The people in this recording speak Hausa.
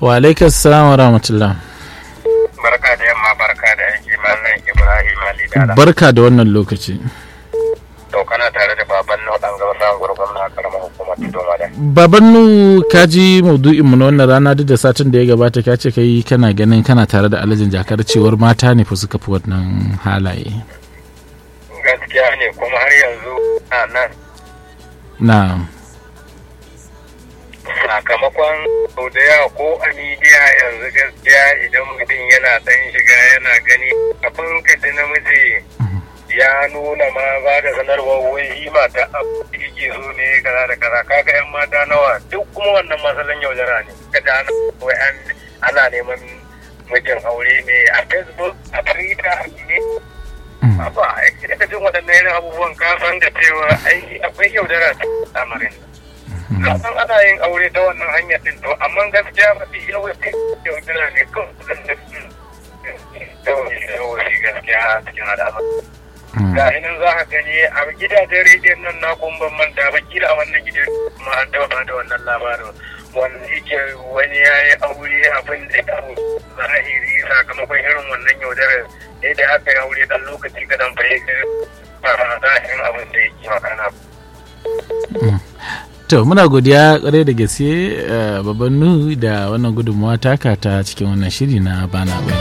wa alaikas salam wa rahmatullah barka da yamma barka da aiki mallan ibrahim ali dala barka da wannan lokaci to kana tare da baban nau dan gaba sa gurgun na karamar hukumar tudoma da babannu ka ji maudu'in mu na wannan rana duk da satin da ya gabata ka ce kai kana ganin kana tare da alajin jakar cewar mata ne fa suka fi wannan halaye gaskiya ne kuma har yanzu a nan na sakamakon sau da yawa ko a midiya yanzu gaskiya idan mutum yana dan shiga yana gani kafin ka ji namiji ya nuna ma ba da sanarwar wai yi mata abu da yake so ne kaza da kaza kaga yan mata nawa duk kuma wannan masalan yaudara ne ka da ana wai an ana neman mijin aure ne a facebook a twitter ne ba a ka jin waɗannan irin abubuwan ka san da cewa ai akwai yaudara a lamarin nan san ana yin aure ta wannan hanyar din to amma gaskiya mafi yawanci yaudara ne kawai yawanci gaskiya a cikin al'amar ga nan za ka gani a gidajen rediyon nan na kun ban manta ba kila a wannan gidan ma an taba da wannan labarin wanda yake wani ya yi aure abin da ya zahiri sakamakon irin wannan yaudarar da aka yi aure dan lokaci kadan fahimtar ba zahirin abin da yake magana to muna godiya kwarai da gaske babban nu da wannan gudunmawa taka ta cikin wannan shiri na bana